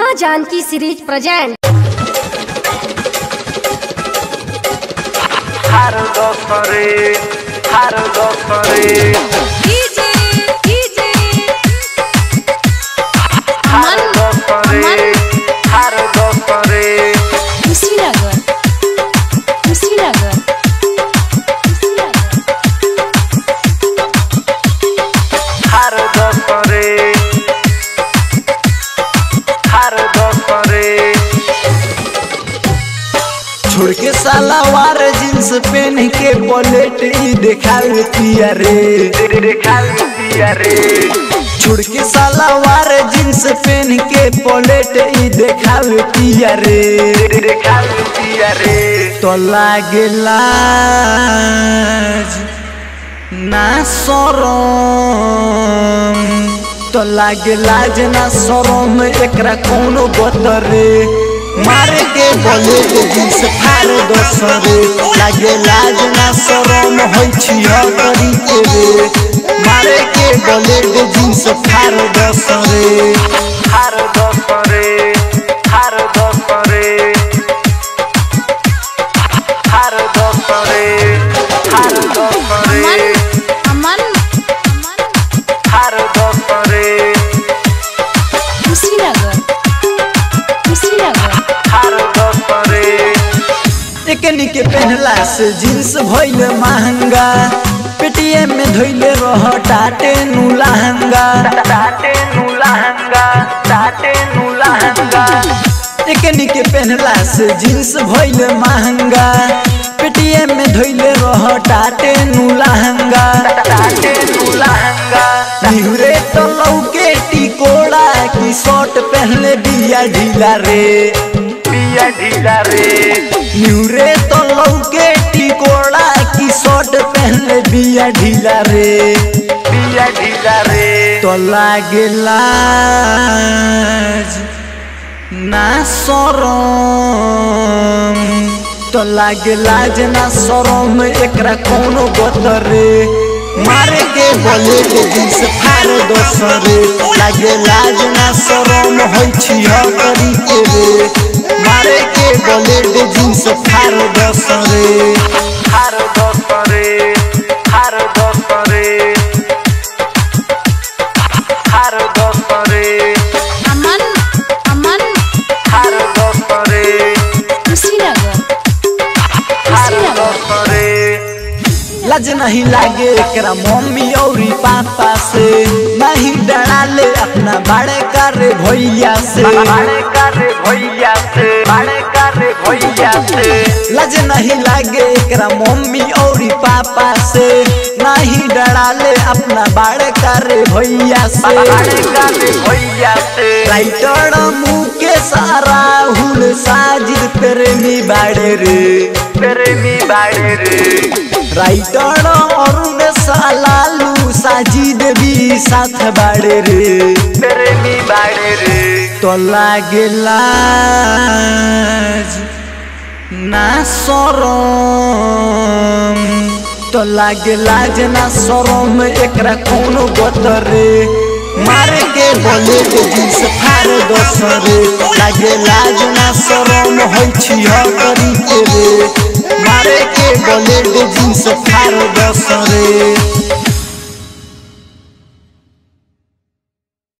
माँ Janaki series present हर दोसरे हर दोसरे हर दोसरे हर दोसरे कुशीनगर कुशीनगर हर दोसरे हर दोसरे छोड़ के सलवार जींस पहन के पलेट ई देखावे पिया रे देखा लिया रे छोड़ के सलवार जींस पहन के पलेट ई देखावे पिया रे देखा लिया रे तो लागे लाज ना शरम तो लागे लाज ना शरम एकरा कोनो बतरे मारे के बोले के जींस फाड़ दोसरे लागे लाज ना शरम होइ छिया करी के रे मारे के बोले के जींस फाड़ दोसरे हर दोसरे हर दोसरे हर दोसरे हर दोसरे अमन अमन हर दोसरे कुशीनगर कुशीनगर हर दोसरे एकनी के पहनला से जींस भइल महंगा पेटीएम में धइले रह टाटे नु लहंगा टाटे नु लहंगा टाटे नु लहंगा एकनी के पहनला से जींस भइल महंगा पेटीएम में धइले रह टाटे नु लहंगा टाटे नु लहंगा निहुरे तो लौके टिकोड़ा की शर्ट पहनले बिया ढीला रे पिया ढीला रे निहुरे तो लौके टिकोड़ा की शर्ट पहनले बिया ढीला रे पिया ढीला रे तो लागे लाज ना शरम तो लागे लाज ना शरम एकरा कोनो बतरे मारे के बोले के जींस फाड़ दोसरे लागे लाज ना शरम होइ छिया करी के रे मारे के बोले के जींस फाड़ दोसरे हर दोसरे हर दोसरे हर दोसरे अमन अमन हर दोसरे कुशीनगर हर कुशीनगर दोसरे लाज नहीं लागे एकरा मम्मी और पापा से नहीं डरा ले अपना बड़े करे भैया से बड़े करे भैया से बड़े करे भैया से लाज नहीं लागे एकरा मम्मी और पापा से नहीं डरा ले अपना बड़े करे भैया से बड़े करे भैया से राइटर मुँह के सारा हुल साजिद प्रेमी बाड़े रे प्रेमी बाड़े रे राइटर अरुण सालालू साजिद भी साथ बाड़े रे प्रेमी बाड़े रे तो लागे लाज ना शरम तो लागे लाज ना शरम एकरा कोनो बतरे मारे के बोले के जींस फाड़ दोसरे लागे लाज ना शरम होइ छिया करी के रे मारे के बोले के जींस फाड़ दोसरे